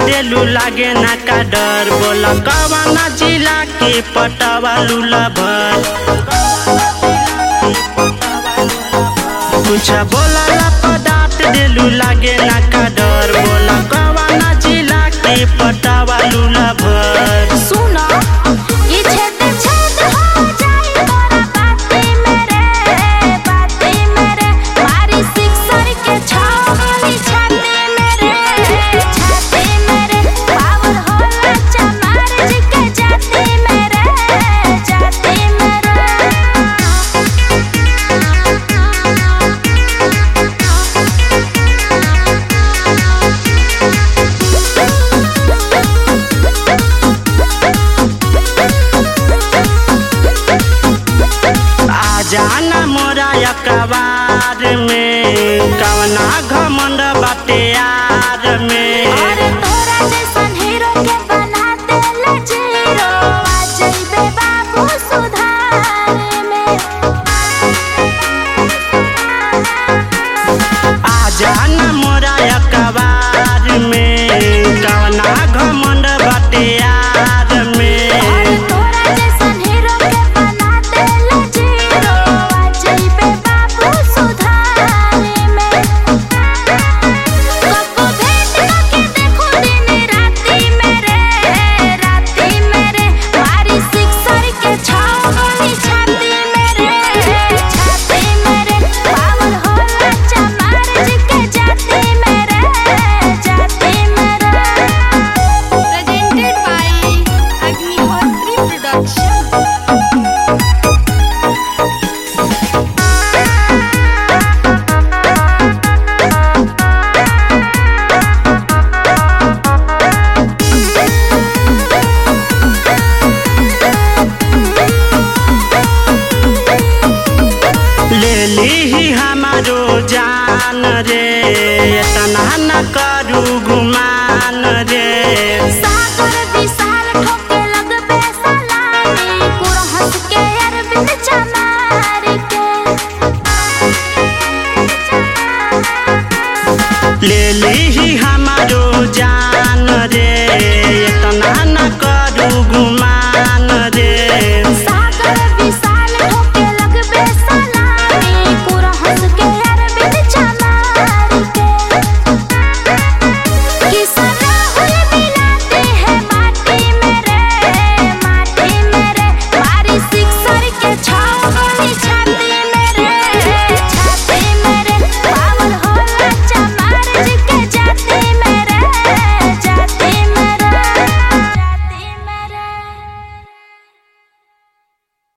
देलू लागे ना का डर बोला कवना जिला के पटवा लूला भर कुछ बोला ला पदार्थ देलू लागे ना का डर बोला कवना जिला के पटवा लूला भर सुनो ये छेद छेद हो जाए तोरा बाती मेरे बाती मेरे मारी सिक्सर के छावनी छाती मेरे छाती मेरे पावर होला चमार जी के जाती मेरे जाती आ जाना मोरा अखबार में कवना घमंड बाटे यार में अरे तोरा जैसन हीरो के बना देले जीरो आ जइबे बाबू सुधार में आ जाना मोरा अखबार में कवना घमंड बाटे यार में अरे तोरा जैसन हीरो के बना देले जीरो आ जइबे बाबू सुधार में कबो भेंट के देखो दिन राती मेरे राती मेरे मारी सिक्सर के छावनी छाती मेरे छाती मेरे पावर होला चमार जी के जाती मेरे जाती मेरे presented by Agnihotri Production. ले ली हमारो जान रे इतना न करू गुमान रे सागर विशाल ठोके लगबे सलामी पूरा हंस के अरविंद चमार के ले ली हम